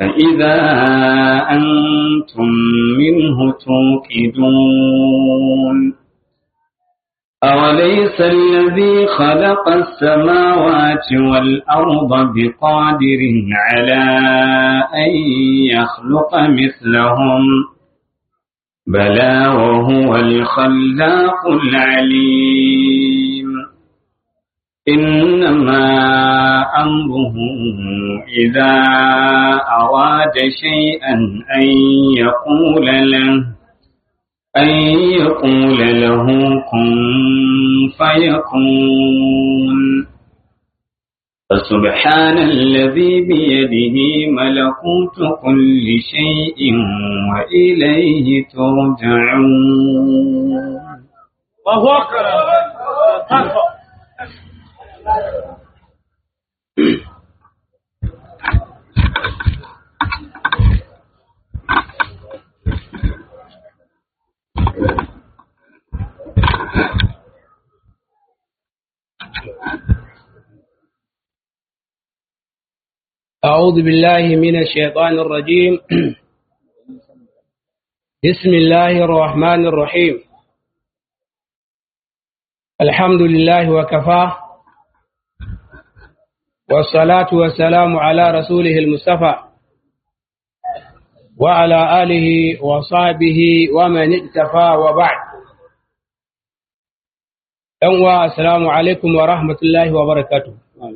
فإذا أنتم منه توقدون أوليس الذي خلق السماوات والأرض بقادر على أن يخلق مثلهم بلى وهو الخلاق العليم إنما أمره إذا أراد شيئا أن يقول له أن يقول له كن فيكون فسبحان الذي بيده ملكوت كل شيء وإليه ترجعون الله أكبر أعوذ بالله من الشيطان الرجيم بسم الله الرحمن الرحيم الحمد لله وكفاه والصلاة والسلام على رسوله المصطفى وعلى آله وصحبه ومن اكتفى وبعد أنوا السلام عليكم ورحمة الله وبركاته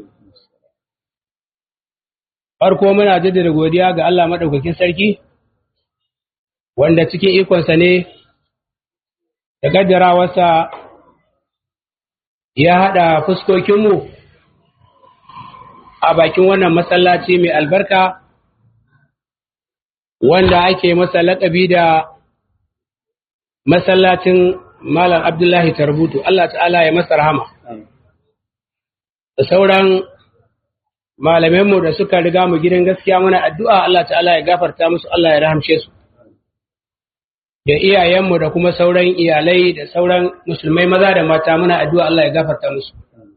farko muna jaddada godiya ga Allah maɗaukakin sarki wanda cikin ikonsa ne da gaddarawarsa ya haɗa fuskokinmu a bakin wannan masallaci mai albarka wanda ake masa laƙabi da masallacin Malam Abdullahi Tarbutu Allah ta'ala ya masa rahama da sauran malamanmu da suka riga mu gidan gaskiya muna addu'a Allah ta'ala ya gafarta musu Allah ya rahamshe su da iyayenmu da kuma sauran iyalai da sauran musulmai maza da mata muna addu'a Allah ya gafarta musu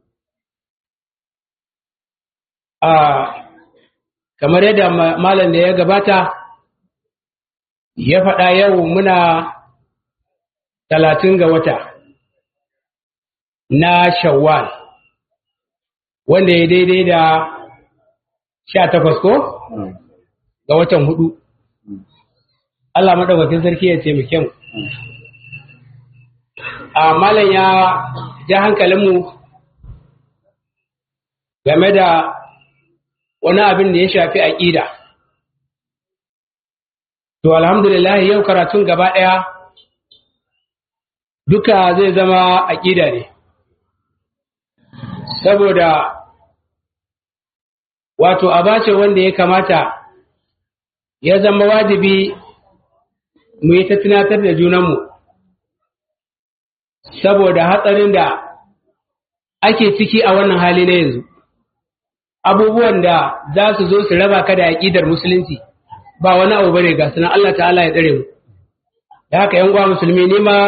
a kamar yadda malam da ya gabata ya faɗa yau muna talatin ga wata na shawwal wanda ya daidai da sha takwas ko ga watan hudu Allah maɗaukakin sarki ya taimake mu a malam ya ja hankalinmu game da wani abin da ya shafi aƙida to alhamdulillah yau karatun gaba ɗaya duka zai zama aƙida ne saboda wato abace wanda ya kamata ya zama wajibi mu yi ta tunatar da junanmu saboda hatsarin da ake ciki a wannan hali na yanzu abubuwan da za su zo su raba ka da aƙidar musulunci ba wani abu bane ga sunan Allah ta'ala ya tsare mu da haka yan uwa musulmi ne ma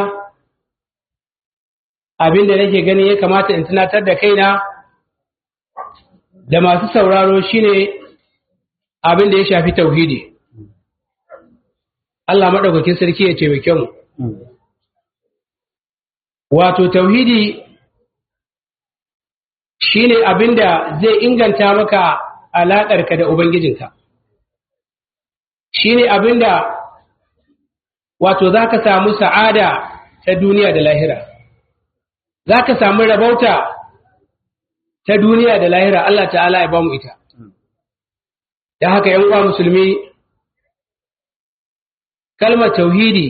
abin da nake ganin ya kamata in tunatar da kaina da masu sauraro shine abin da ya shafi tauhidi Allah maɗaukakin sarki ya taimake mu wato tauhidi shine abin da zai inganta maka alaƙarka da ubangijinka shine abin da wato za ka samu sa'ada ta duniya da lahira za ka samu rabauta ta duniya da lahira Allah ta'ala ya ba mu ita. Da haka ‘yan uwa musulmi, kalmar tauhidi,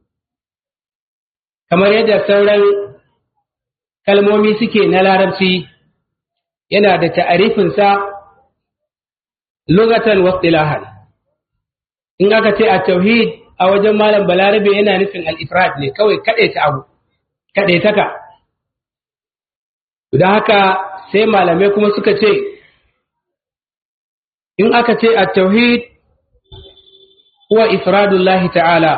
kamar yadda sauran kalmomi suke na larabci yana da ta'arifinsa lugatan wasilahan. In aka ce a tauhid a wajen malam balarabe yana nufin al'ifrat ne kawai kaɗaita abu, kaɗaitaka. Don haka sai malamai kuma suka ce in aka ce a tauhid huwa ifradullahi ta'ala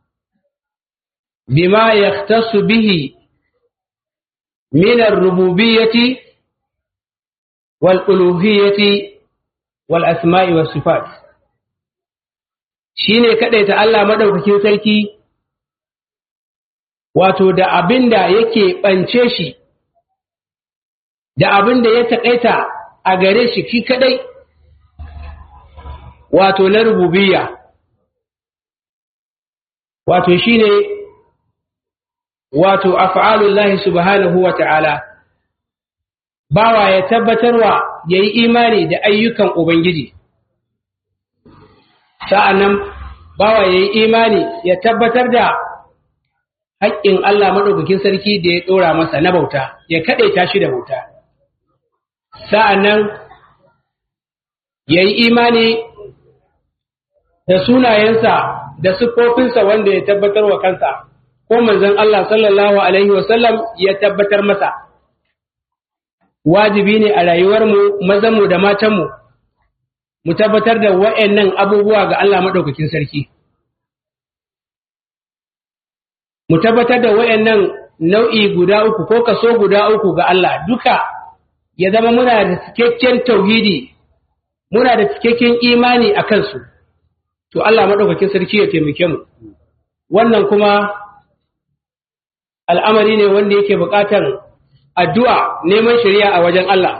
bima yahtassu bihi min ar-rububiyyati wal uluhiyyati wal asma'i was sifat shine kadaita Allah madaukakin sarki wato da abinda yake bance shi da abinda ya takaita a gare shi shi kadai wato na rububiyya wato shine wato af'alullahi subhanahu wa ta'ala bawa ya tabbatarwa yayi imani da ayyukan ubangiji sa'annan bawa yayi imani ya tabbatar da haƙƙin Allah madaukakin sarki da ya ɗora masa na bauta ya kaɗaita shi da bauta sa'annan yayi imani da sunayensa da siffofinsa wanda ya tabbatar wa kansa ko manzon Allah sallallahu alaihi wasallam ya tabbatar masa wajibi ne a rayuwarmu mazanmu da matanmu mu tabbatar da wa'annan abubuwa ga Allah maɗaukakin sarki mu tabbatar da wa'annan nau'i guda uku ko kaso guda uku ga Allah duka ya zama muna da cikakken tauhidi muna da cikakken imani a kansu to Allah maɗaukakin sarki ya taimake mu wannan kuma al'amari ne wanda yake buƙatar addu'a neman shari'a a wajen Allah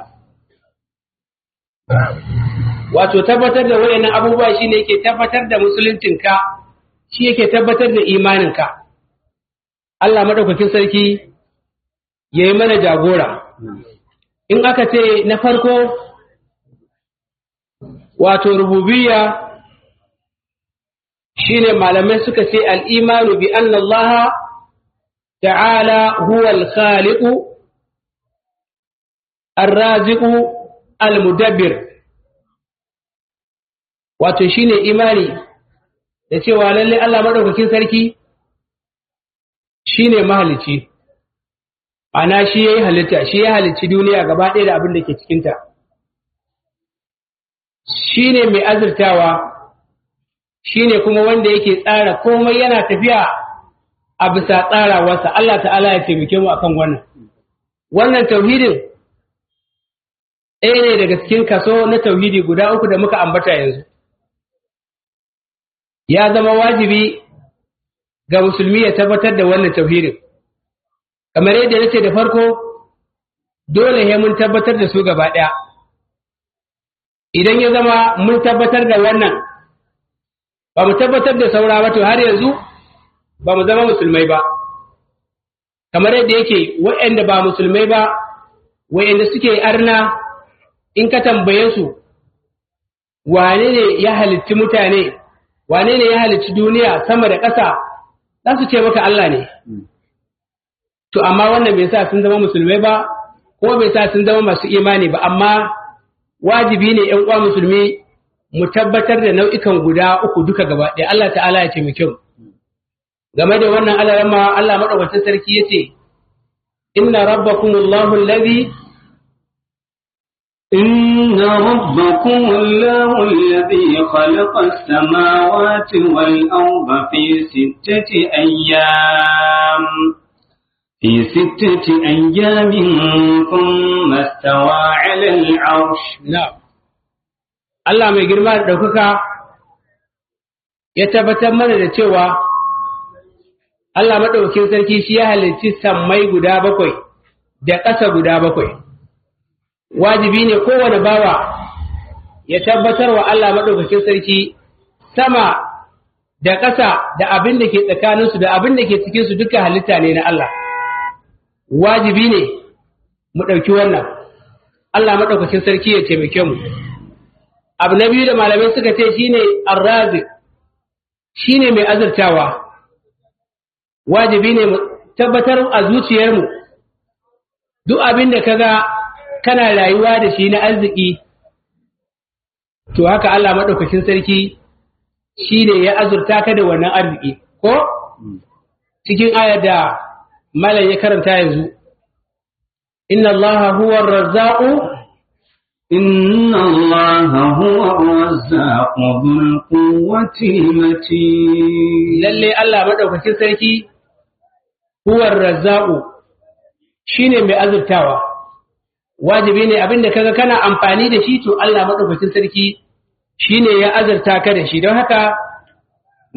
wato tabbatar da waɗannan abubuwa shi ne yake tabbatar da musuluncinka shi yake tabbatar da imaninka Allah maɗaukakin sarki ya yi mana jagora in aka ce na farko wato rububiyya shine malamai suka ce al'imanu bi annallaha ta'ala huwa al-khaliqu ar-raziqu al-mudabbir wato shine imani da cewa lalle Allah madaukakin sarki shine mahalici ana shi yayi halitta shi ya halicci duniya gaba ɗaya da abin da ke cikin ta shine mai azurtawa shine kuma wanda yake tsara komai yana tafiya a bisa tsarawarsa Allah ta'ala ya taimake mu akan wannan wannan tauhidin ɗaya ne daga cikin kaso na tauhidi guda uku da muka ambata yanzu ya zama wajibi ga musulmi ya tabbatar da wannan tauhidin kamar yadda nace da farko dole ne mun tabbatar da su gaba ɗaya idan ya zama mun tabbatar da wannan ba mu tabbatar da saura ba to har yanzu ba mu zama musulmai ba kamar yadda yake waɗanda ba musulmai ba waɗanda suke arna in ka tambaye su wane ne ya halitti mutane wane ne ya halitti duniya sama da ƙasa za su ce maka Allah ne to amma wannan bai sa sun zama musulmai ba ko bai sa sun zama masu imani ba amma wajibi ne ‘yan uwa musulmi mu tabbatar da nau'ikan guda uku duka gaba ɗaya Allah ta'ala ya ce mu kyau game da wannan alarama Allah maɗaukacin sarki ya ce inna rabbakumullahu allazi إن ربكم الله الذي خلق السماوات والأرض في ستة أيام في ستة أيام ثم استوى على العرش na'am Allah mai girma da ɗaukaka ya tabbatar mana da cewa Allah maɗaukakin sarki shi ya halicci sammai guda bakwai da ƙasa guda bakwai wajibi ne kowane bawa ya tabbatar wa Allah maɗaukakin sarki sama da ƙasa da abin da ke tsakaninsu da abin da ke cikinsu duka halitta ne na Allah wajibi ne mu ɗauki wannan Allah maɗaukakin sarki ya taimake mu abu na biyu da malamai suka ce shine arrazik shine mai azurtawa wajibi ne mu tabbatar a zuciyarmu duk abin da kaga kana rayuwa da shi na arziki to haka Allah maɗaukakin sarki shine ya azurta ka da wannan arziki ko cikin ayar da malam ya karanta yanzu inna allaha huwa ar-razzaqu إن الله هو الرزاق ذو القوة المتين lalle Allah madaukakin sarki huwa ar-razzaqu shine mai azurtawa wajibi ne abinda kaga kana amfani da shi to Allah madaukakin sarki shine ya azurta ka da shi don haka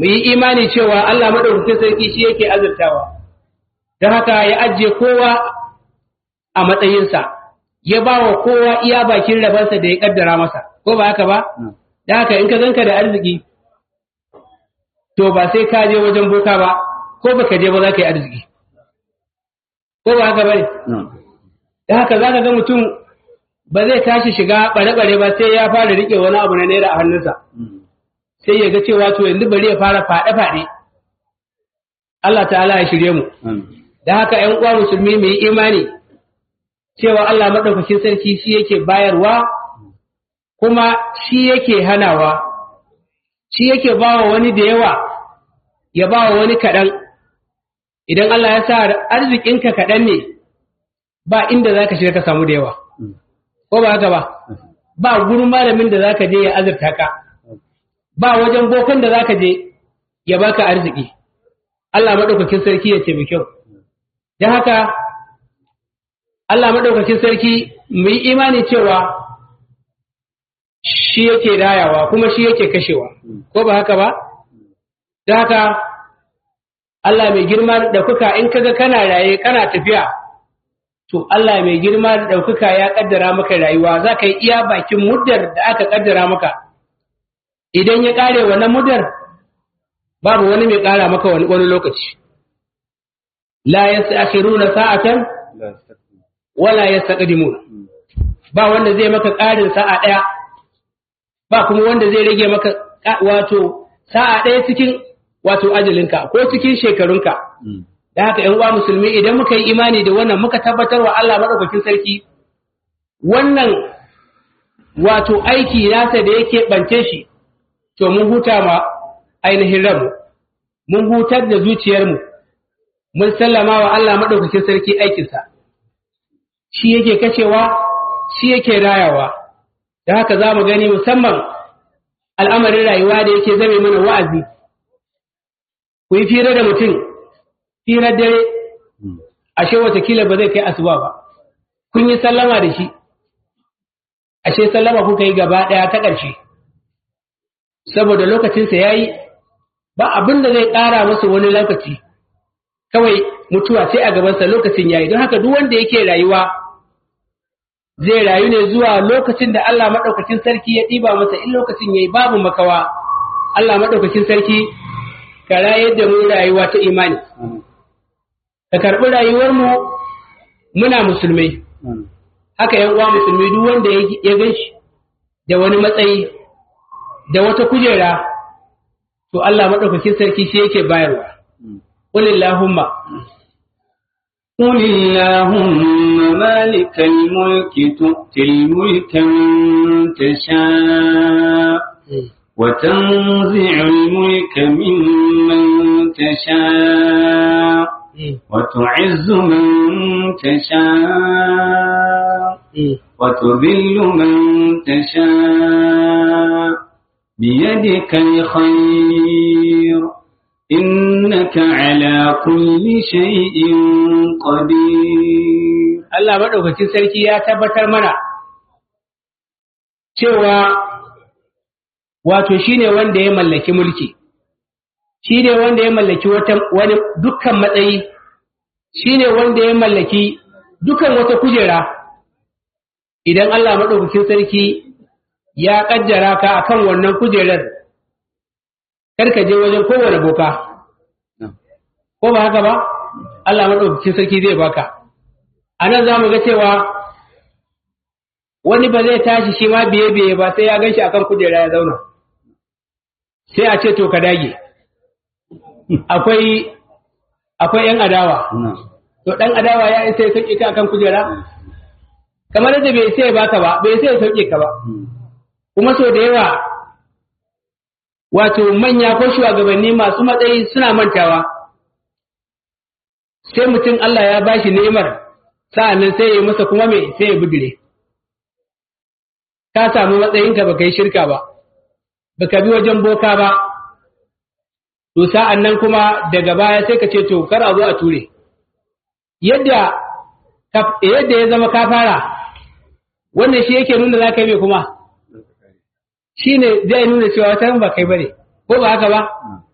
mu yi imani cewa Allah madaukakin sarki shi yake azurtawa don haka ya ajiye kowa a matsayinsa ya ba wa kowa iya bakin rabansa da ya kaddara masa ko ba haka ba da haka in ka zanka da arziki to ba sai ka je wajen boka ba ko baka je ba za ka yi arziki ko ba haka bane da haka za ka ga mutum ba zai tashi shiga bare-bare ba sai ya fara rike wani abu na naira a hannunsa sai ya ga cewa to yanzu bari ya fara faɗe-faɗe Allah ta'ala ya shirye mu da haka ‘yan uwa musulmi mai imani cewa Allah maɗaukakin sarki shi yake bayarwa kuma shi yake hanawa shi yake bawa wani da yawa ya bawa wani kaɗan idan Allah ya sa arzikinka kaɗan ne ba inda za ka shiga ka samu da yawa ko ba haka ba ba gurin malamin da za ka je ya azurta ka ba wajen bokan da za ka je ya baka arziki Allah maɗaukakin sarki ya ce mai kyau don haka Allah maɗaukakin sarki mu yi imani cewa shi yake rayawa kuma shi yake kashewa ko ba haka ba don haka Allah mai girma da ɗaukaka in kaga kana raye kana tafiya to Allah mai girma da ɗaukaka ya ƙaddara maka rayuwa za ka yi iya bakin muddar da aka ƙaddara maka idan ya ƙare wannan muddar babu wani mai ƙara maka wani lokaci la yastakhiruna sa'atan wala yastaqdimun ba wanda zai maka ƙarin sa'a ɗaya ba kuma wanda zai rage maka wato sa'a ɗaya cikin wato ajalinka ko cikin shekarunka da haka ‘yan uwa musulmi idan muka yi imani da wannan muka tabbatar wa Allah maɗaukakin sarki wannan wato aiki nasa da yake ɓance shi to mun huta ma ainihin ranmu mun hutar da zuciyarmu mun sallama wa Allah maɗaukakin sarki aikinsa shi yake kashewa shi yake rayawa da haka za mu gani musamman al'amarin rayuwa da yake zame mana wa'azi ku yi fira da mutum firar dare ashe watakila ba zai kai asuba ba kun yi sallama da shi ashe sallama kuka yi gaba ɗaya ta ƙarshe saboda lokacinsa ya yi ba abin da zai ƙara masa wani lokaci kawai mutuwa sai a gabansa lokacin ya yi don haka duk wanda yake rayuwa zai rayu ne zuwa lokacin da Allah maɗaukakin sarki ya ɗiba masa in lokacin ya yi babu makawa Allah maɗaukakin sarki ka rayar da mu rayuwa ta imani ka karɓi rayuwarmu muna musulmai haka yan uwa musulmi duk wanda ya gan shi da wani matsayi da wata kujera to Allah maɗaukakin sarki shi yake bayarwa qulillahumma قل اللهم مالك الملك تؤتي الملك من تشاء وتنزع الملك ممن تشاء وتعز من تشاء وتذل من تشاء بيدك الخير إنك على كل شيء قدير Allah maɗaukakin sarki ya tabbatar mana cewa wato shi ne wanda ya mallaki mulki, shi ne wanda ya mallaki wani dukkan matsayi, shi ne wanda ya mallaki dukkan wata kujera, idan Allah maɗaukakin sarki ya ƙajjara ka akan wannan kujerar, karka je wajen kowane boka, ko ba haka ba? Allah maɗaukakin sarki zai baka. A nan za mu ga cewa wani ba zai tashi shi ma biye-biye ba sai ya gan shi akan kujera ya zauna. sai a ce to ka dage akwai akwai yan adawa to dan adawa ya isa ya sauke ka akan kujera kamar da bai sai baka ba bai sai ya sauke ka ba kuma so da yawa wato manya ko shugabanni masu matsayi suna mantawa sai mutum Allah ya bashi ni'imar sa'annan sai ya yi masa kuma me sai ya bidire ka samu matsayinka baka yi shirka ba baka bi wajen boka ba to sa'an nan kuma daga baya sai ka ce to kar a zo a ture yadda yadda ya zama ka fara wannan shi yake nuna za ka yi kuma shi ne zai nuna cewa wata ba kai bane ko ba haka ba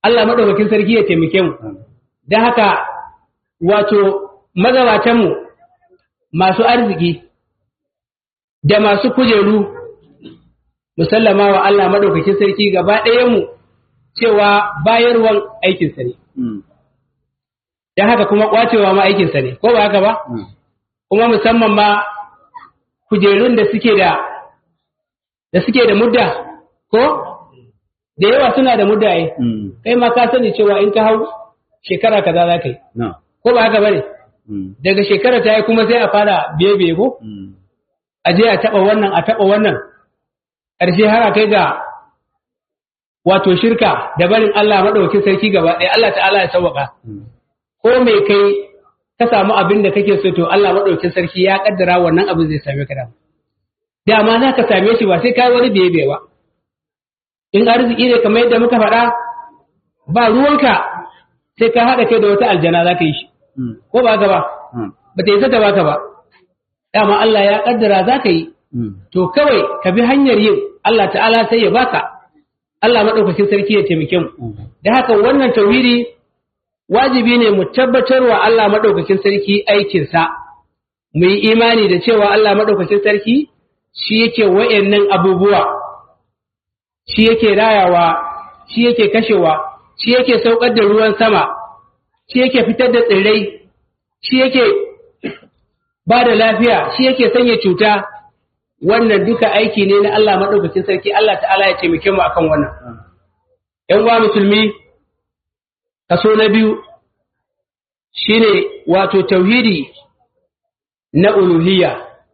Allah madaukakin sarki ya taimake mu don haka wato magabatanmu masu arziki da masu kujeru musallama wa Allah madaukakin sarki gaba mu cewa bayarwan aikinsa ne don haka kuma kwacewa ma aikinsa ne ko ba haka ba kuma musamman ma kujerun da suke da da suke da mudda ko da yawa suna da mudda ai kai ma ka sani cewa in ka hau shekara kaza za ka yi ko ba haka bane daga shekara ta yi kuma sai a fara biye biye ko a je a taba wannan a taba wannan ƙarshe har a kai ga wato shirka da barin Allah madaukakin sarki gaba ɗaya Allah ta'ala ya sauwaka ko mai kai ka samu abin da kake so to Allah madaukakin sarki ya kaddara wannan abin zai same ka da dama za ka same shi ba sai kai wani biye biye ba in arziki ne kamar yadda muka faɗa ba ruwanka sai ka haɗa kai da wata aljana za ka yi shi ko ba ka ba ba ta yi ta baka ba dama Allah ya kaddara za ka yi to kawai ka bi hanyar yin Allah ta'ala sai ya baka Allah maɗaukakin sarki ya taimake mu da haka wannan tauhidi wajibi ne mu tabbatar wa Allah maɗaukakin sarki aikinsa mu yi imani da cewa Allah maɗaukakin sarki shi yake wa'annan abubuwa shi yake rayawa shi yake kashewa shi yake saukar da ruwan sama shi yake fitar da tsirrai shi yake ba da lafiya shi yake sanya cuta wannan duka aiki ne na Allah maɗaukacin sarki Allah ta'ala ya taimake mu akan wannan ‘yan uwa musulmi kaso na biyu shine wato tauhidi na uluhiyya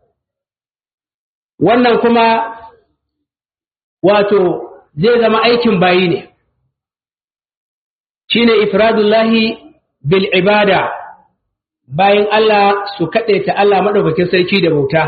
wannan kuma wato zai zama aikin bayi ne shine ifradullahi bil ibada bayan Allah su kaɗaita Allah maɗaukakin sarki da bauta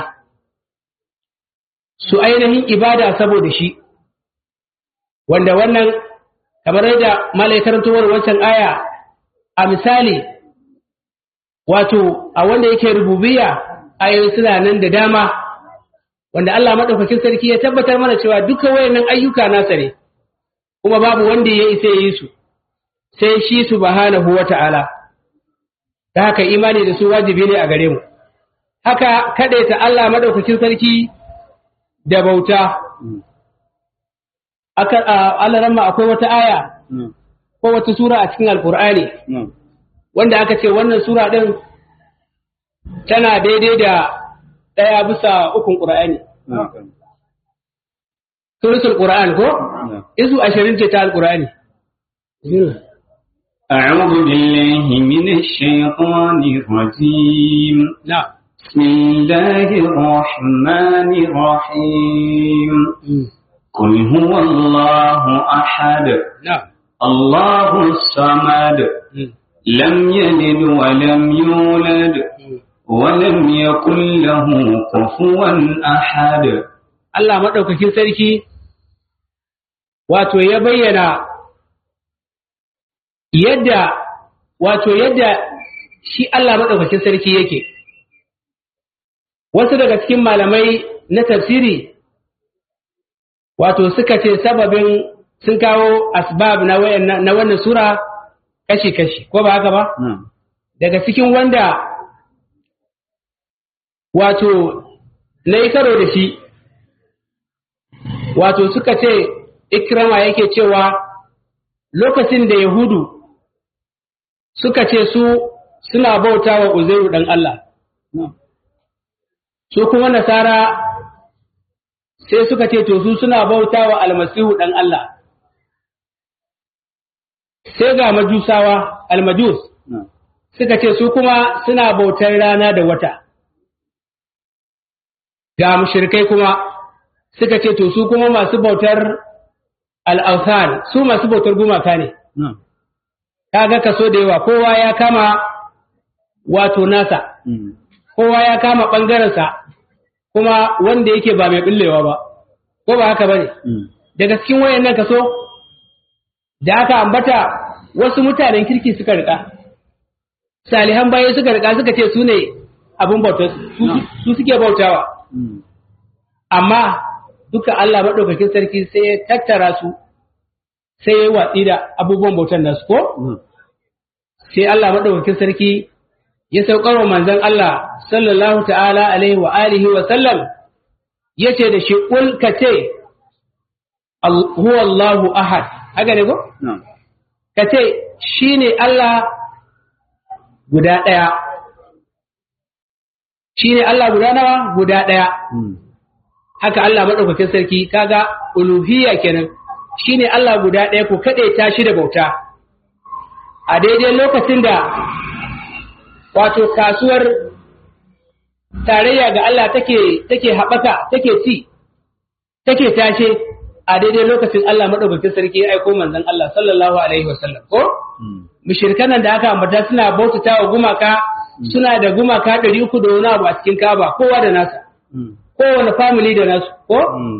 su ainihin ibada saboda shi wanda wannan kamar yadda malaikarantuwar wancan aya a misali wato a wanda yake rububiya ayoyi suna nan da dama wanda Allah maɗaukakin sarki ya tabbatar mana cewa duka wayannan ayyuka nasa ne kuma babu wanda ya isa yi su sai shi subhanahu wata'ala da haka imani da su wajibi ne a gare mu haka kadaita Allah madaukakin sarki da bauta aka Allah ramma akwai wata aya ko wata sura a cikin alkur'ani wanda aka ce wannan sura din tana daidai da daya bisa ukun qur'ani suratul qur'an ko izu 20 ce ta alkur'ani أعوذ بالله من الشيطان الرجيم نعم بسم الله الرحمن الرحيم قل هو الله أحد نعم الله الصمد لم يلد ولم يولد ولم يكن له كفوا أحد Allah maɗaukakin sarki wato ya bayyana yadda wato yadda shi Allah maɗaukakin sarki yake wasu daga cikin malamai na tafsiri wato suka ce sababin sun kawo asbab na na wannan sura kashi-kashi ko ba haka ba daga cikin wanda wato na yi karo da shi wato suka ce ikrama yake cewa lokacin da yahudu suka ce su suna bauta wa uzairu ɗan Allah su kuma nasara sai suka ce to su suna bauta wa almasihu ɗan Allah sai ga majusawa almajus suka ce su kuma suna bautar rana da wata ga mushrikai kuma suka ce to su kuma masu bautar al'autan su masu bautar gumaka ne kaga kaso da yawa kowa ya kama wato nasa kowa ya kama ɓangarensa kuma wanda yake ba mai ɓullewa ba ko ba haka ba ne daga cikin wayannan kaso da aka ambata wasu mutanen kirki suka rika salihan bayan suka rika suka ce su ne abin bautar su suke bautawa amma duka Allah maɗaukakin sarki sai ya tattara su sai ya yi watsi da abubuwan bautan nasu ko sai Allah maɗaukakin sarki ya saukar wa manzon Allah sallallahu ta'ala alaihi wa alihi wa sallam ya ce da shi ƙul ka ce huwa Allahu ahad haka ne ko? ka ce shi ne Allah guda ɗaya shi ne Allah guda nawa guda ɗaya haka Allah maɗaukakin sarki kaga uluhiyya kenan shi ne Allah guda ɗaya ku kaɗe ta shi da bauta a daidai lokacin da wato kasuwar tarayya ga Allah take take haɓaka take ci take tashe a daidai lokacin Allah maɗaukakin sarki ya aiko manzon Allah sallallahu alaihi wasallam ko mushrikan da aka ambata suna bautata wa gumaka suna da gumaka ɗari uku da wani abu a cikin Ka'aba kowa da nasa kowane family da nasu ko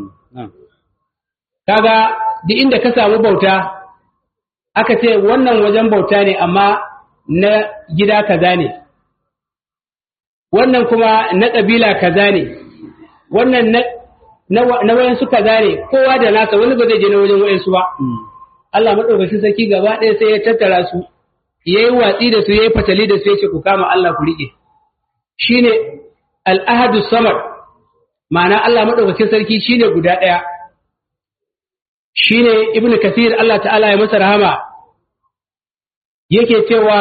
kaga duk inda ka samu bauta aka ce wannan wajen bauta ne amma na gida kaza ne wannan kuma na ƙabila kaza ne wannan na wayansu kaza ne kowa da nasa wani ba zai je na wajen wayansu ba Allah maɗaukacin sarki gaba ɗaya sai ya tattara su ya yi watsi da su ya yi fatali da su ya ce ku kama Allah ku riƙe shi ne al'ahadu samar ma'ana Allah maɗaukacin sarki shi ne guda ɗaya shi ne ibn kasir Allah ta'ala ya masa rahama yake cewa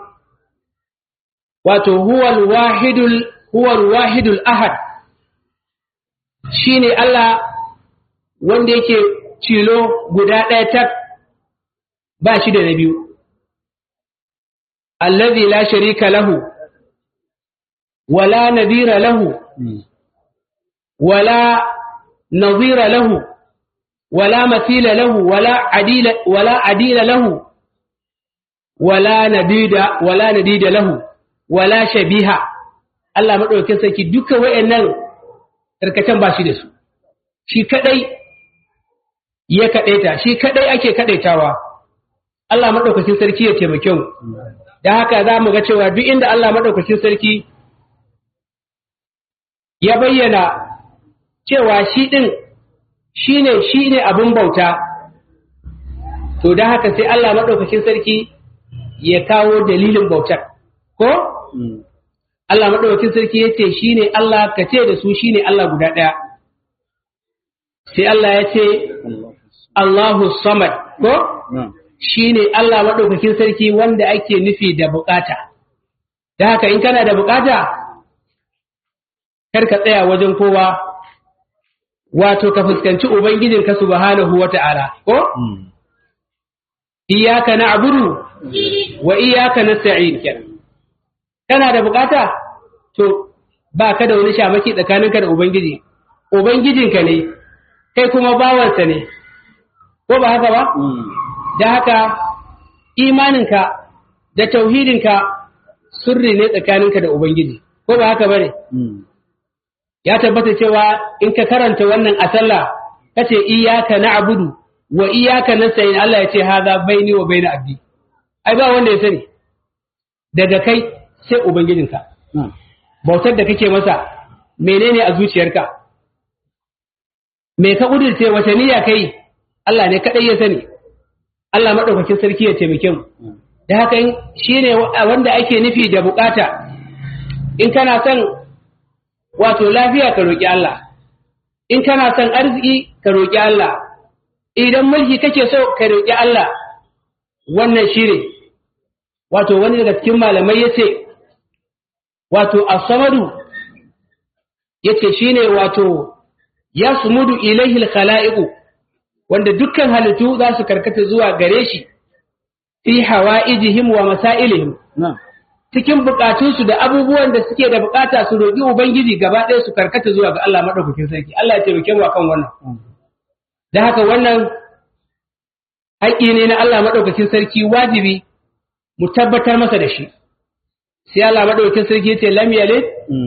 wato huwal wahidul huwal wahidul ahad shine Allah wanda yake cilo guda ɗaya tak ba shi da na biyu allazi la sharika lahu wala nadira lahu wala nadira lahu wala mathila lahu wala adila wala adila lahu wala nadida wala nadida lahu wala shabiha Allah madaukakin sarki duka wayannan tarkacen ba shi da su shi kadai ya kadaita shi kadai ake kadaitawa Allah madaukakin sarki ya taimake mu dan haka za mu ga cewa duk inda Allah madaukakin sarki ya bayyana cewa shi din shine shine abin bauta to dan haka sai Allah madaukakin sarki ya kawo dalilin bautar ko Allah maɗaukakin sarki ya ce shi ne Allah ka ce da su shi ne Allah guda ɗaya. Sai Allah ya ce, Allahu Samad, ko? Shi ne Allah maɗaukakin sarki wanda ake nufi da bukata. Da haka in kana da bukata, kar ka tsaya wajen kowa, wato ka fuskanci Ubangijinka subhanahu wa ta'ala, ko? Iyaka na abudu wa iyaka na sa'in kenan. kana da bukata to ba ka da wani shamaki tsakaninka da ubangiji ubangijinka ne kai kuma bawansa ne ko ba haka ba da haka imaninka da tauhidinka sirri ne tsakaninka da ubangiji ko ba haka bane ya tabbata cewa in ka karanta wannan a sallah kace iyyaka na'budu wa iyyaka nasta'in Allah ya ce haza baini wa baina abdi ai ba wanda ya sani daga kai sai Ubangijinka. Bautar da kake masa menene a zuciyarka? Me ka ƙudurce wace niyya kai? Allah ne kaɗai ya sani. Allah maɗaukakin sarki ya taimake mu. Da haka shi ne wanda ake nufi da bukata. In kana son wato lafiya ka roƙi Allah. In kana son arziki ka roƙi Allah. Idan mulki kake so ka roƙi Allah. Wannan shi ne. Wato wani daga cikin malamai ya ce, wato asamadu yace shine wato yasmudu ilaihi alkhalaiqu wanda dukkan halittu za su karkata zuwa gare shi fi hawaijihim wa masailihim cikin bukatunsu da abubuwan da suke da bukata su roƙi ubangiji gaba ɗaya su karkata zuwa ga Allah madaukakin sarki Allah ya taimake mu akan wannan da haka wannan haƙƙi ne na Allah madaukakin sarki wajibi mu tabbatar masa da shi sai Allah madaukakin sarki yace lam yalid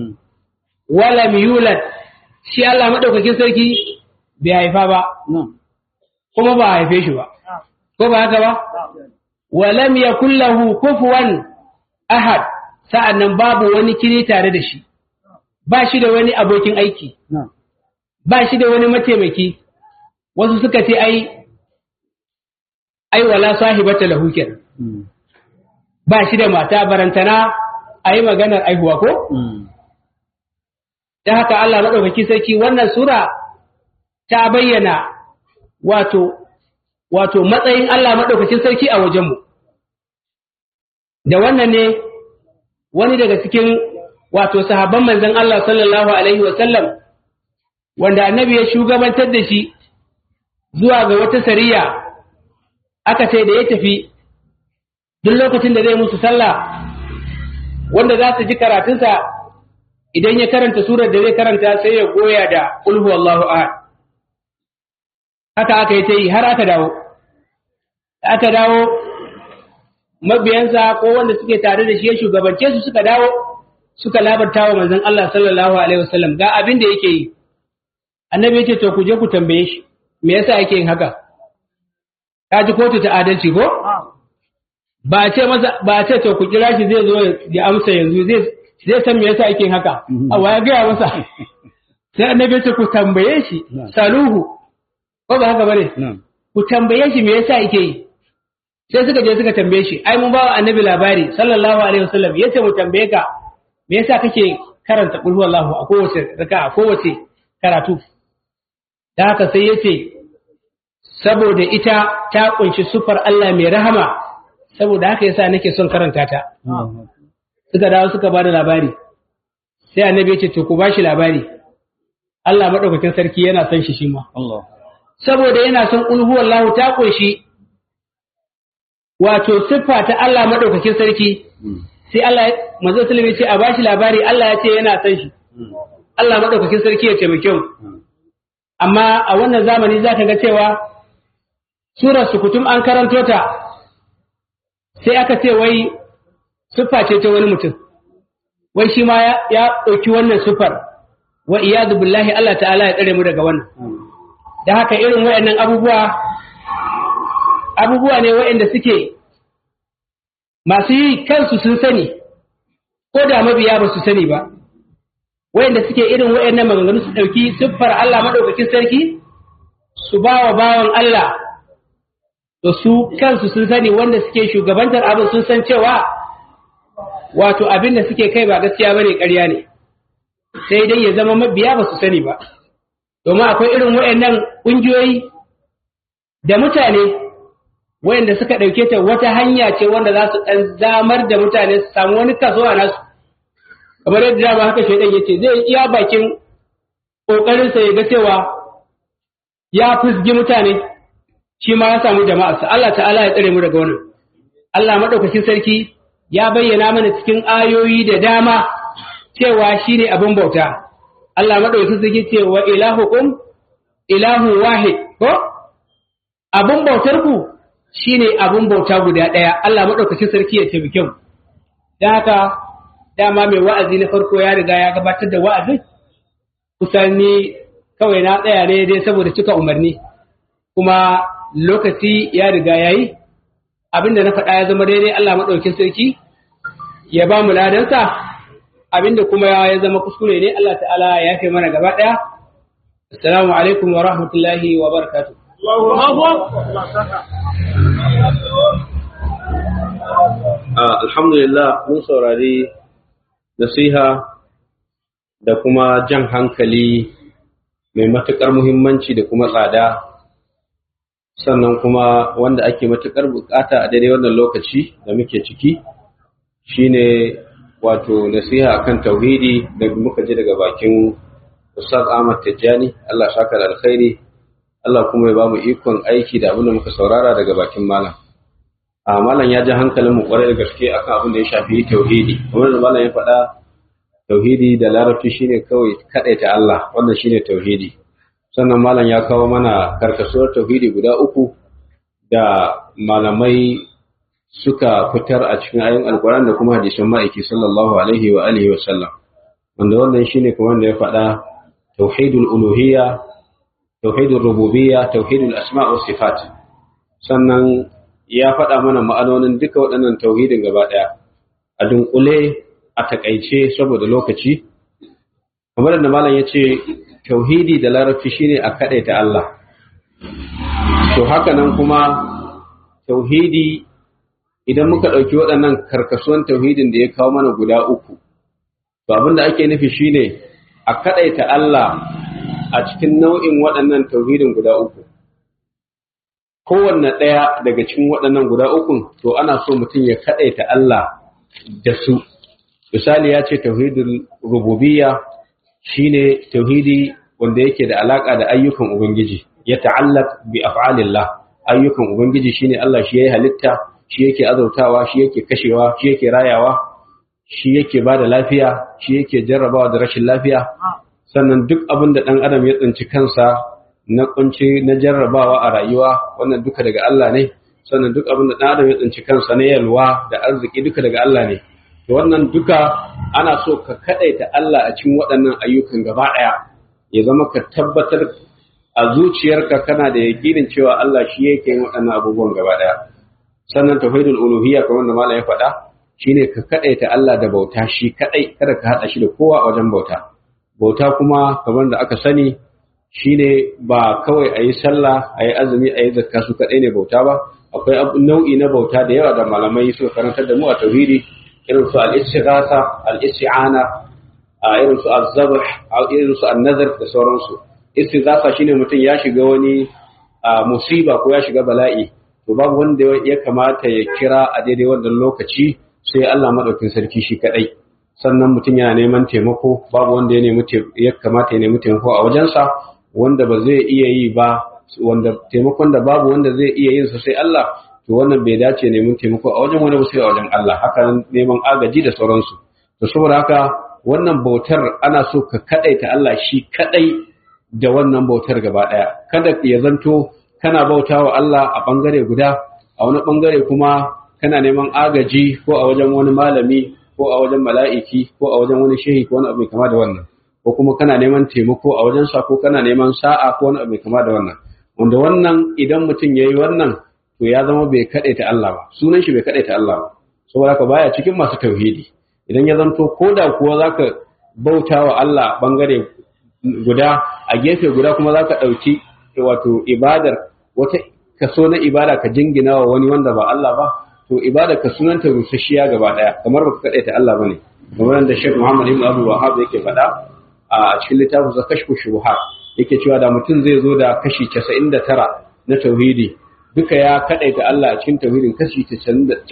wa lam yulad shi Allah madaukakin sarki bai haifa ba kuma ba haife shi ba ko ba haka ba wa lam yakul lahu kufuwan ahad sa'annan babu wani kiri tare da shi ba shi da wani abokin aiki ba shi da wani mataimaki wasu suka ce ai ai wala sahibata lahu kenan ba shi da mata barantana a yi maganar aihuwa ko da haka Allah maɗaukaki sarki wannan sura ta bayyana wato wato matsayin Allah maɗaukakin sarki a wajenmu da wannan ne wani daga cikin wato sahabban manzon Allah sallallahu alaihi wasallam wanda annabi ya shugabantar da shi zuwa ga wata sariya aka ce da ya tafi duk lokacin da zai musu sallah wanda za su ji karatunsa idan ya karanta surar da zai karanta sai ya goya da ulhu Allahu ahad haka aka yi ta yi har aka dawo aka dawo mabiyansa ko wanda suke tare da shi ya shugabance su suka dawo suka labarta wa manzon Allah sallallahu alaihi wasallam ga abin da yake yi annabi ya ce to ku je ku tambaye shi me yasa yake yin haka ka ji kotu ta adalci ko ba a ce masa ba a ce to ku kira shi zai zo ya amsa yanzu zai zai san me yasa yake yin haka a waya ga masa sai annabi ya ce ku tambaye shi saluhu ko ba haka bane ku tambaye shi me yasa yake yi sai suka je suka tambaye shi ai mun ba wa annabi labari sallallahu alaihi wasallam yace mu tambaye ka me yasa kake karanta qul huwallahu a kowace raka a kowace karatu da haka sai yace saboda ita ta kunshi sufar Allah mai rahama saboda haka yasa nake son karanta ta suka dawo suka bada labari sai annabi yace to ku bashi labari Allah madaukakin sarki yana son shi shi ma Allah saboda yana son qul huwallahu ta kunshi wato siffa ta Allah madaukakin sarki sai Allah manzo sallama ce a bashi labari Allah ya ce yana san shi Allah madaukakin sarki ya taimake mu amma a wannan zamani zaka ga cewa surar sukutum an karanto ta sai aka ce wai siffa ce ta wani mutum wai shi ma ya ɗauki wannan siffar wa iyadu billahi Allah ta'ala ya tsare mu daga wannan da haka irin waɗannan abubuwa abubuwa ne waɗanda suke masu yi kansu sun sani ko da mabiya ba su sani ba waɗanda suke irin waɗannan maganganu su ɗauki siffar Allah maɗaukakin sarki su ba wa bawan Allah to su kansu sun sani wanda suke shugabantar abin sun san cewa wato abin da suke kai ba gaskiya ba ne ƙarya ne sai dai ya zama mabiya ba su sani ba domin akwai irin waɗannan ƙungiyoyi da mutane wayanda suka ɗauke ta wata hanya ce wanda za su ɗan zamar da mutane su samu wani kaso a nasu kamar yadda dama haka shaidan ya ce zai iya bakin ƙoƙarinsa ya ga cewa ya fusgi mutane shi ma ya samu jama'arsa Allah ta'ala ya tsare mu daga wannan Allah maɗaukakin sarki ya bayyana mana cikin ayoyi da dama cewa shi ne abin bauta Allah maɗaukakin sarki ce wa ilahukum ilahu wahid ko abin bautar ku shine abun bauta guda ɗaya Allah maɗaukacin sarki ya taimake mu don haka dama mai wa'azi na farko ya riga ya gabatar da wa'azin kusan ni kawai na tsaya ne dai saboda cika umarni kuma lokaci ya riga ya yi abinda na faɗa ya zama daidai Allah maɗaukin sarki ya ba mu ladansa abinda kuma ya zama kuskure ne Allah ta'ala ya fi mana gaba ɗaya assalamu alaikum wa rahmatullahi wa barakatuh alhamdulillah mun saurari nasiha da kuma jan hankali mai matuƙar muhimmanci da kuma tsada sannan kuma wanda ake matuƙar bukata a daidai wannan lokaci da muke ciki shine wato nasiha akan tauhidi da muka ji daga bakin Ustaz Ahmad Tijjani Allah saka da alkhairi Allah kuma ya ba mu ikon aiki da abin da muka saurara daga bakin malam a malam ya ji hankalin mu kwarai da gaske akan abin da ya shafi tauhidi kamar da malam ya faɗa tauhidi da larabci shine kawai kadaita Allah wannan shine tauhidi sannan malam ya kawo mana karkasuwar tauhidi guda uku da malamai suka fitar a cikin ayoyin alkur'ani da kuma hadisin ma'aiki sallallahu alaihi wa alihi wa sallam wanda wannan shine kamar da ya faɗa tauhidul uluhiyya tauhidul rububiyya tauhidul asma' wa sifat sannan ya faɗa mana ma'anonin duka waɗannan tauhidin gaba ɗaya a dunkule a takaice saboda lokaci kamar da malam ya ce tauhidi da larabci shine a kaɗaita Allah to haka nan kuma tauhidi idan muka ɗauki waɗannan karkasuwan tauhidin da ya kawo mana guda uku to abin da ake nufi shine a kaɗaita Allah a cikin nau'in waɗannan tauhidin guda uku kowanne ɗaya daga cikin waɗannan guda ukun to ana so mutum ya kaɗaita Allah da su misali ya ce tauhidul rububiyya shine tauhidi wanda yake da alaka da ayyukan ubangiji ya ta'allaq bi af'alillah ayyukan ubangiji shine Allah shi yayi halitta shi yake azautawa shi yake kashewa shi yake rayawa shi yake bada lafiya shi yake jarrabawa da rashin lafiya sannan duk abin da dan adam ya tsinci kansa na kunci na jarrabawa a rayuwa wannan duka daga Allah ne sannan duk abin da dan adam ya tsinci kansa na yalwa da arziki duka daga Allah ne to wannan duka ana so ka kadaita Allah a cikin waɗannan ayyukan gaba ɗaya ya zama ka tabbatar a zuciyarka kana da yakinin cewa Allah shi yake yin waɗannan abubuwan gaba ɗaya sannan tauhidul uluhiyya kamar da malam ya faɗa shine ka kadaita Allah da bauta shi kadai kada ka hada shi da kowa a wajen bauta bauta kuma kamar da aka sani shine ba kawai a yi sallah a yi azumi a yi zakka su kadai ne bauta ba akwai nau'i na bauta da yawa da malamai suka karantar da mu a tauhidi irin su al-istighatha al-isti'ana irin su az-zabh irin su an-nazar da sauransu istighatha shine mutum ya shiga wani musiba ko ya shiga bala'i to babu wanda ya kamata ya kira a daidai wannan lokaci sai Allah madaukin sarki shi kadai sannan mutum yana neman taimako babu wanda ya nemi ya kamata ya nemi taimako a wajensa wanda ba zai iya yi ba wanda taimakon da babu wanda zai iya yin sa sai Allah to wannan bai dace neman taimako a wajen wani ba sai a wajen Allah haka neman agaji da sauransu to saboda haka wannan bautar ana so ka kadaita Allah shi kadai da wannan bautar gaba daya kada ya zanto kana bautawa Allah a bangare guda a wani bangare kuma kana neman agaji ko a wajen wani malami ko a wajen mala'iki ko a wajen wani shehi ko wani abu mai kama da wannan ko kuma kana neman taimako a wajen sa ko kana neman sa'a ko wani abu mai kama da wannan wanda wannan idan mutum yayi wannan to ya zama bai kadaita Allah ba sunan shi bai kadaita Allah ba saboda ka baya cikin masu tauhidi idan ya zanto ko da kuwa zaka bauta wa Allah bangare guda a gefe guda kuma zaka dauki wato ibadar wata kaso na ibada ka jingina wa wani wanda ba Allah ba to ibada ka sunanta rusasshiya gaba daya kamar baka kadaita Allah bane kamar da Sheikh Muhammad Ibn Abdul Wahhab yake faɗa a cikin littafin sa kashfu shubuhat yake cewa da mutum zai zo da kashi 99 na tauhidi duka ya kadaita Allah a cikin tauhidin kashi 99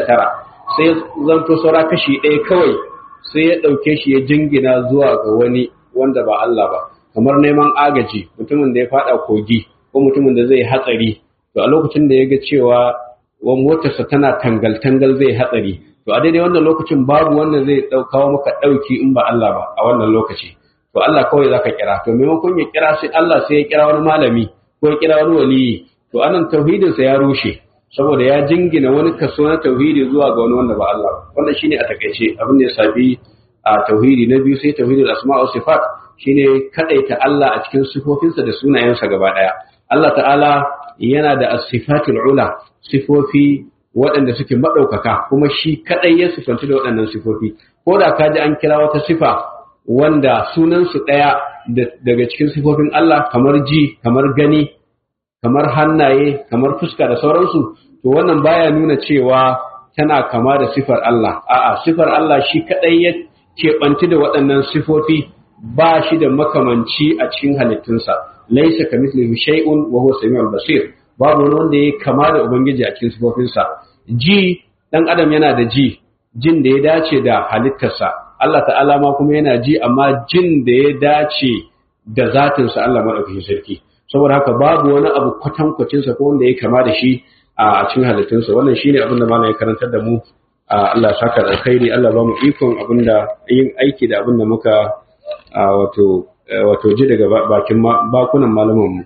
sai zanto saura kashi ɗaya kawai sai ya ɗauke shi ya jingina zuwa ga wani wanda ba Allah ba kamar neman agaji mutumin da ya faɗa kogi ko mutumin da zai hatsari to a lokacin da ya ga cewa wa motarsa tana tangal-tangal zai hatsari to a daidai wannan lokacin babu wanda zai kawo maka ɗauki in ba Allah ba a wannan lokaci to Allah kawai zaka kira to maimakon ya kira sai Allah sai ya kira wani malami ko ya kira wani waliyi to anan tauhidinsa ya rushe saboda ya jingina wani kaso na tauhidi zuwa ga wani wanda ba Allah wannan shine a takaice abin da ya safi a tauhidi na biyu sai tauhidul asma wa sifat shine kadaita Allah a cikin sifofinsa da sunayensa gaba daya Allah ta'ala yana da as-sifatul ula sifofi waɗanda suke madaukaka kuma shi kadai ya sifanci da waɗannan sifofi ko da ka ji an kira wata sifa wanda sunansu ɗaya daga cikin sifofin Allah kamar ji kamar gani kamar hannaye kamar fuska da sauransu to wannan baya nuna cewa tana kama da sifar Allah a'a sifar Allah shi kadai ya keɓanci da waɗannan sifofi ba shi da makamanci a cikin halittunsa laisa kamithlihi shay'un wa huwa samiul basir babu wani wanda ya kama da ubangiji a cikin sifofinsa ji dan adam yana da ji jin da ya dace da halittarsa Allah ta'ala ma kuma yana ji amma jin da ya dace da zatinsa Allah madaukakin sarki saboda haka babu wani abu kwatankwacinsa ko wanda ya kama da shi a cikin halittunsa wannan shine abin da malam ya karantar da mu Allah saka da alkhairi Allah ba mu ikon abin da yin aiki da abin da muka wato wato ji daga bakin bakunan malaman mu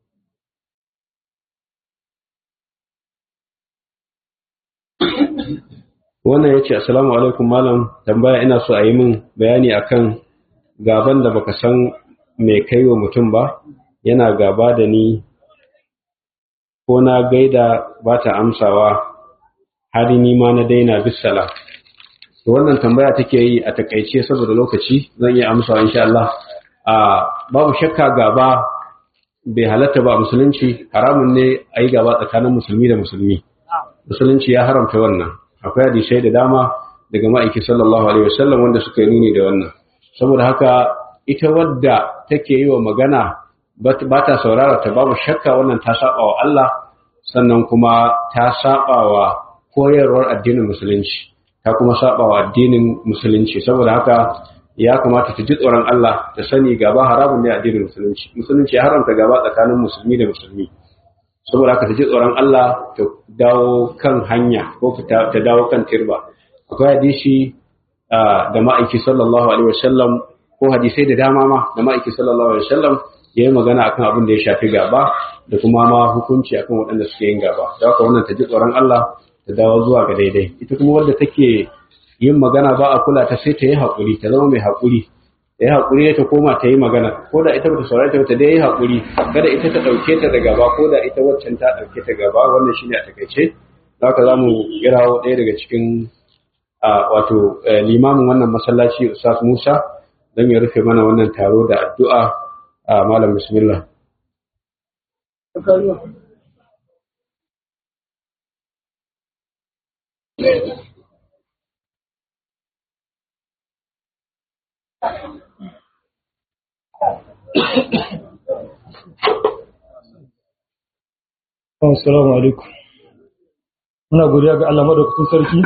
wannan yace assalamu alaikum malam tambaya ina so a yi min bayani akan gaban da baka san me kai wa mutum ba yana gaba da ni ko na gaida ba ta amsawa har ni ma na daina bisala to wannan tambaya take yi a takaice saboda lokaci zan iya amsawa insha Allah a babu shakka gaba bai halatta ba musulunci haramun ne a yi gaba tsakanin musulmi da musulmi musulunci ya haramta wannan akwai hadisai da dama daga ma'aiki sallallahu alaihi wasallam wanda suka yi nuni da wannan saboda haka ita wadda take yi wa magana ba ta saurara ta babu shakka wannan ta saba wa Allah sannan kuma ta saba wa koyarwar addinin musulunci ta kuma saba wa addinin musulunci saboda haka ya kamata ta ji tsoron Allah ta sani gaba haramun ne addinin musulunci musulunci ya haramta gaba tsakanin musulmi da musulmi saboda haka ta ji tsoron Allah ta dawo kan hanya ko ta dawo kan tirba akwai hadisi da ma'aiki sallallahu alaihi wasallam ko hadisai da dama ma da ma'aiki sallallahu alaihi wasallam ya yi magana akan abin da ya shafi gaba da kuma ma hukunci akan waɗanda suke yin gaba da haka wannan ta ji tsoron Allah ta dawo zuwa ga daidai ita kuma wadda take yin magana ba a kula ta sai ta yi haƙuri ta zama mai haƙuri ta yi haƙuri ta koma ta yi magana ko da ita bata saurari ta da yi haƙuri kada ita ta ɗauke ta da gaba ko da ita waccan ta ɗauke ta gaba wannan shine a takaice haka za mu kirawo ɗaya daga cikin wato limamin wannan masallaci Ustaz Musa don ya rufe mana wannan taro da addu'a a malam bismillah Assalamu alaikum. Muna godiya ga Allah madaukakin sarki,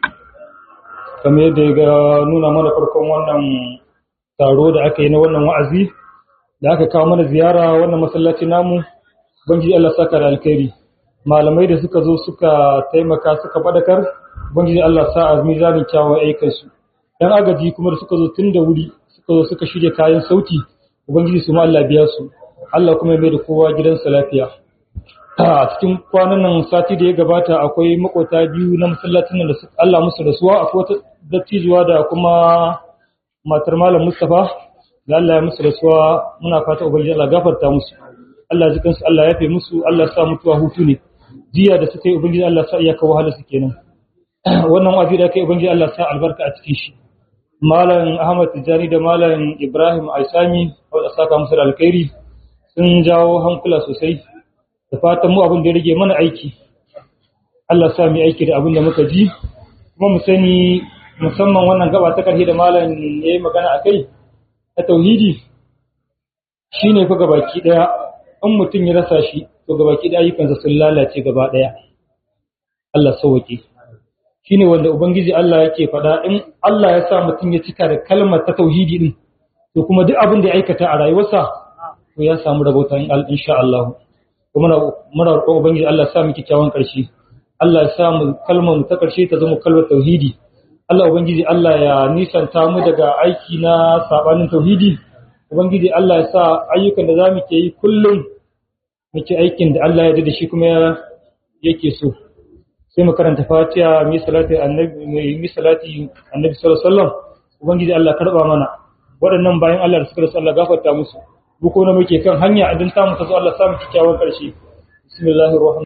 kamar yadda ya ga nuna mana farkon wannan taro da aka yi na wannan wa'azi, da aka kawo mana ziyara wannan masallaci namu, Ubangiji Allah saka da alkhairi. Malamai da suka zo suka taimaka suka faɗakar, Ubangiji Allah sa a mizanin kyawun aikansu. ‘Yan agaji kuma da suka zo tun da wuri, suka zo suka shirya kayan sauti, Ubangiji su ma Allah biya su, Allah kuma ya mai da kowa gidansa lafiya. a cikin kwanan nan sati da ya gabata akwai makota biyu na masallacin nan da Allah musu rasuwa akwai wata dattijuwa da kuma matar malam Mustafa da Allah ya musu rasuwa muna fata ubangiji Allah gafarta musu Allah ji kansu Allah ya fe musu Allah ya sa mutuwa hutu ne jiya da suka yi ubangiji Allah sa iyaka wahala su kenan wannan wazi da kai ubangiji Allah sa albarka a cikin shi malam Ahmad Tijani da malam Ibrahim Aisami wanda saka musu da alkhairi sun jawo hankula sosai da fatan mu abin da ya rage mana aiki Allah sa mu aiki da abin da muka ji kuma mu sani musamman wannan gaba ta karshe da malam yayi magana akai ta tauhidi shine fa gabaki daya in mutum ya rasa shi to gabaki daya ayyukansa sun lalace gaba daya Allah sauke shine wanda ubangiji Allah yake faɗa in Allah ya sa mutum ya cika da kalmar ta tauhidi din to kuma duk abin da ya aikata a rayuwarsa to ya samu rabota insha Allah kuma muna roƙon ubangiji Allah ya sa mu kyakkyawan ƙarshe Allah ya sa mu kalmar mu ta ƙarshe ta zama kalmar tauhidi Allah ubangiji Allah ya nisanta mu daga aiki na sabanin tauhidi ubangiji Allah ya sa ayyukan da zamu ke yi kullum muke aikin da Allah ya da shi kuma yake so sai mu karanta Fatiha mi salati annabi mi salati annabi sallallahu alaihi wasallam ubangiji Allah karba mana waɗannan bayan Allah da suka rasu Allah gafarta musu duk wanda muke kan hanya idan ta mu ta zo Allah samu kikkiawan ƙarshe bismillahir rahmanir